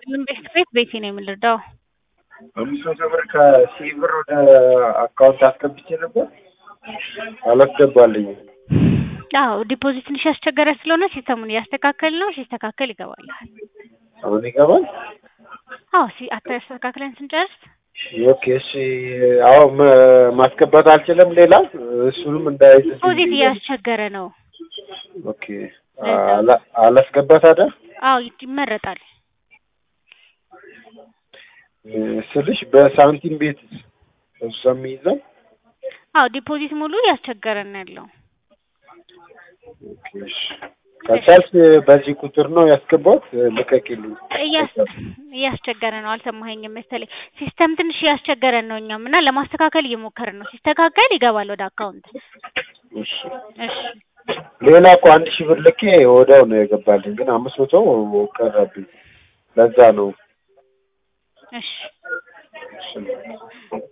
ምን ቤት ቤት ቤቴ ነው የምንረዳው። አምስት መቶ ብር ከሺህ ብር ወደ አካውንት አስገብቼ ነበር አላስገባልኝም። አዎ ዲፖዚት ትንሽ ያስቸገረ ስለሆነ ሲስተሙን እያስተካከል ነው። ሲስተካከል ይገባልሃል። አሁን ይገባል። አዎ ሲ አስተካክለን ስንጨርስ ኦኬ እሺ። አዎ መ- ማስገባት አልችልም። ሌላ እሱንም እንዳይዝ ዲፖዚት እያስቸገረ ነው። ኦኬ አላ- አላስገባት አደ አዎ ይመረጣል። ስልሽ በሳንቲም ቤት እሱ የሚይዘው አዎ ዲፖዚት ሙሉ እያስቸገረን ያለው ኦኬ እሺ። ከቻልሽ በዚህ ቁጥር ነው ያስገባት ልቀቂልኝ። እያስ- እያስቸገረ ነው። አልሰማኸኝም መሰለኝ። ሲስተም ትንሽ እያስቸገረን ነው እኛም እና ለማስተካከል እየሞከርን ነው። ሲስተካከል ይገባል ወደ አካውንት። እሺ እሺ ሌላ እኮ አንድ ሺህ ብር ልኬ ወዲያው ነው የገባልኝ፣ ግን አምስት መቶ ቀረብኝ። ለዛ ነው እሺ እሺ